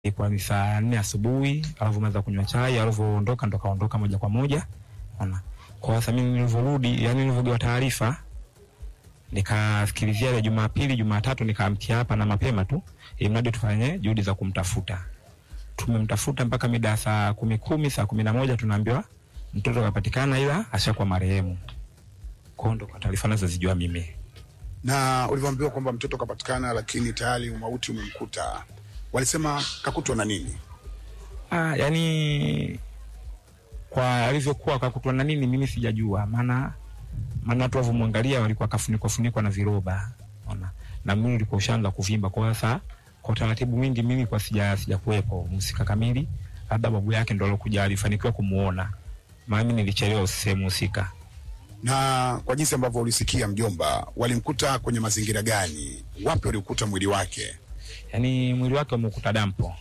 ilikuwa ni saa nne asubuhi, alivyomaliza kunywa chai, alivyoondoka ndo kaondoka moja kwa moja. Ona, kwa sasa mimi nilivyorudi, yani nilivyogewa taarifa, nikasikilizia ile Jumapili, Jumatatu nikaamkia hapa na mapema tu, ili mradi tufanye juhudi za kumtafuta. Tumemtafuta mpaka mida ya saa kumi kumi, saa kumi na moja tunaambiwa mtoto kapatikana, ila ashakuwa marehemu. Kwa hiyo ndo kwa taarifa nazozijua mimi. Na ulivyoambiwa kwamba mtoto kapatikana, lakini tayari umauti umemkuta, walisema kakutwa na nini? Ah, yani kwa alivyokuwa kakutwa na nini mimi sijajua, maana maana watu walivyomwangalia walikuwa kafunikwa funikwa na viroba, unaona, na mwili ulikuwa ushaanza kuvimba. Kwa sasa kwa utaratibu mwingi mimi kwa sija sija kuwepo mhusika kamili, labda babu yake ndo alokuja alifanikiwa kumuona, maana mimi nilichelewa sehemu husika. Na kwa jinsi ambavyo ulisikia, mjomba, walimkuta kwenye mazingira gani? Wapi walikuta mwili wake? Yani mwili wake umekuta dampo,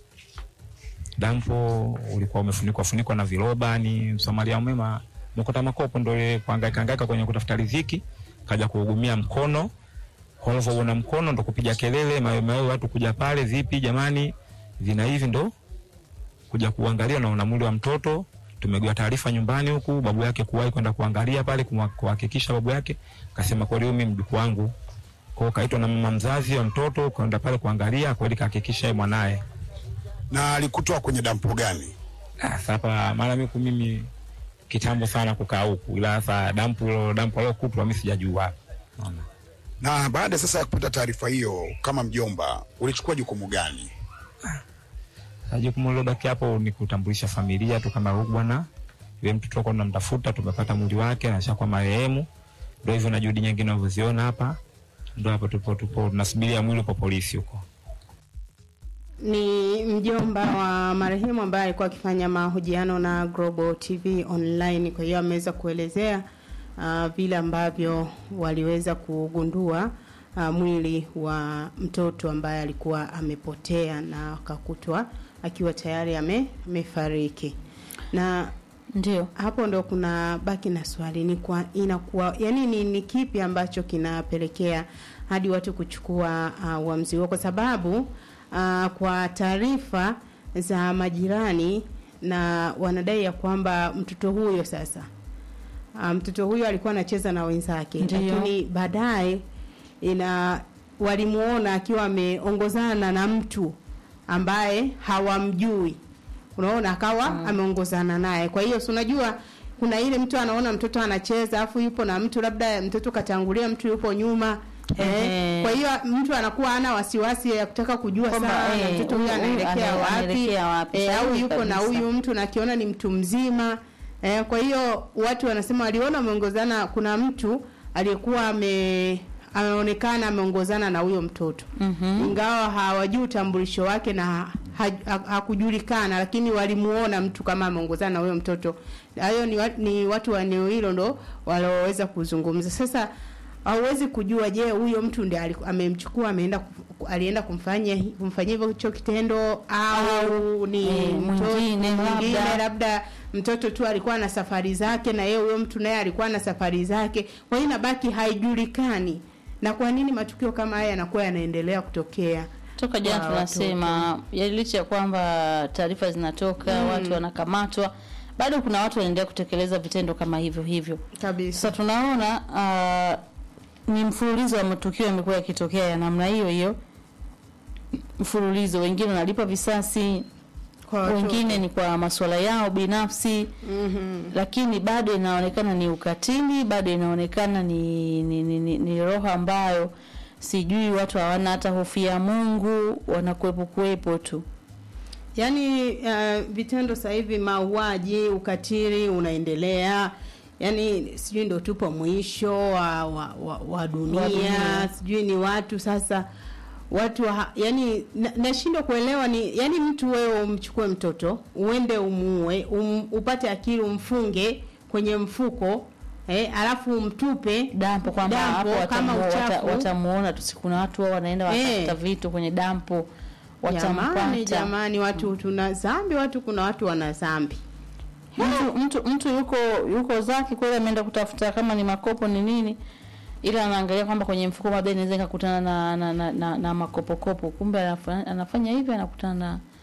dampo ulikuwa umefunikwa funikwa na viroba. Ni msamaria mwema mkuta makopo ndo ile kuhangaika hangaika kwenye kutafuta riziki, kaja kuhugumia mkono. Kwa hivyo mkono ndo kupiga kelele mawe mawe, watu kuja pale, vipi jamani, vina hivi, ndo kuja kuangalia na una mwili wa mtoto. Tumegewa taarifa nyumbani huku, babu yake kuwahi kwenda kuangalia pale kumwa- kuhakikisha babu yake kasema kweli, huyu mimi mjukuu wangu. Kwa hiyo kaitwa na mama mzazi wa mtoto kwenda pale kuangalia, kweli kahakikisha yeye mwanaye. Na alikutwa kwenye dampo gani? Ah, Sasa hapa mara miku mimi kitambo sana kukaa huku, ila sasa dampu hilo dampu alokutwa mimi sijajua. Unaona. Na baada sasa ya kupata taarifa hiyo, kama mjomba, ulichukua jukumu gani? Sasa jukumu lilobaki hapo ni kutambulisha familia tu kama huyu bwana yule mtoto tulikuwa tunamtafuta, tumepata mwili wake na ashakuwa marehemu. Ndio hivyo na juhudi nyingine unavyoziona hapa, ndio hapo tupo tupo tunasubiria mwili kwa polisi huko. Ni mjomba wa marehemu ambaye alikuwa akifanya mahojiano na Global TV Online. Kwa hiyo ameweza kuelezea uh, vile ambavyo waliweza kugundua uh, mwili wa mtoto ambaye alikuwa amepotea na akakutwa akiwa tayari ame, amefariki na Ndio. hapo ndo kuna baki na swali ni kwa inakuwa yani ni, ni kipi ambacho kinapelekea hadi watu kuchukua uh, uamuzi huo kwa sababu uh, kwa taarifa za majirani na wanadai ya kwamba mtoto huyo sasa uh, mtoto huyo alikuwa anacheza na wenzake Ndiyo. lakini baadaye ina walimuona akiwa ameongozana na mtu ambaye hawamjui unaona akawa ameongozana naye kwa hiyo si unajua kuna ile mtu anaona mtoto anacheza afu yupo na mtu labda mtoto katangulia mtu yupo nyuma eh, Ehe. kwa hiyo mtu anakuwa ana wasiwasi ya kutaka kujua Kwamba, sana eh, mtoto huyu huyu anaelekea ana- wapi, anaelekea wapi. eh, au Sahihi yupo na kabisa. huyu mtu na akiona ni mtu mzima eh, kwa hiyo watu wanasema waliona ameongozana kuna mtu aliyekuwa ame ameonekana ameongozana na huyo mtoto Mhm. ingawa hawajui utambulisho wake na ha- ha- hakujulikana lakini walimuona mtu kama ameongozana na huyo mtoto hayo ni, wa, ni watu wa eneo hilo ndo walioweza kuzungumza sasa hauwezi kujua je huyo mtu ndiye aliku- amemchukua ameenda ku- alienda kumfanya kumfanyia hivyo hicho kitendo au ni eh, mtoto mwingine mwingine labda. labda mtoto tu alikuwa na safari zake na yeye huyo mtu naye alikuwa na safari zake kwa hiyo inabaki haijulikani na kwa nini matukio kama haya yanakuwa yanaendelea kutokea Toka jana kwa tunasema ya licha ya kwamba taarifa zinatoka watu wanakamatwa, bado kuna watu wanaendelea kutekeleza vitendo kama hivyo hivyo. kabisa Sasa tunaona uh, ni mfululizo wa matukio yamekuwa yakitokea ya namna hiyo hiyo, mfululizo. Wengine wanalipa visasi, kwa watoto. wengine ni kwa masuala yao binafsi Mhm. lakini bado inaonekana ni ukatili, bado inaonekana ni, ni, ni, ni, ni roho ambayo sijui watu hawana hata hofu ya Mungu, wanakuwepo kuwepo tu. Yaani uh, vitendo sasa hivi mauaji, ukatili unaendelea. Yaani sijui ndo tupo mwisho wa, wa, wa, wa dunia, Wa dunia. sijui ni watu sasa watu wa, yani na- nashindwa kuelewa ni yani mtu wewe umchukue mtoto uende umuue um, upate akili umfunge kwenye mfuko eh, alafu umtupe Dampo kwamba hapo dampo kama watamu- wata- uchafu watamuona tu, si kuna watu wao wanaenda Eh. watafuta vitu kwenye dampo, Jamani, watampata jamani, watu tuna dhambi, watu kuna watu wana dhambi. mtu, mtu mtu yuko yuko zake kweli, ameenda kutafuta kama ni makopo ni nini, ila anaangalia kwamba kwenye mfuko labda inaweza ikakutana na, na, na, na, na makopokopo kumbe anafa- anafanya hivyo anakutana na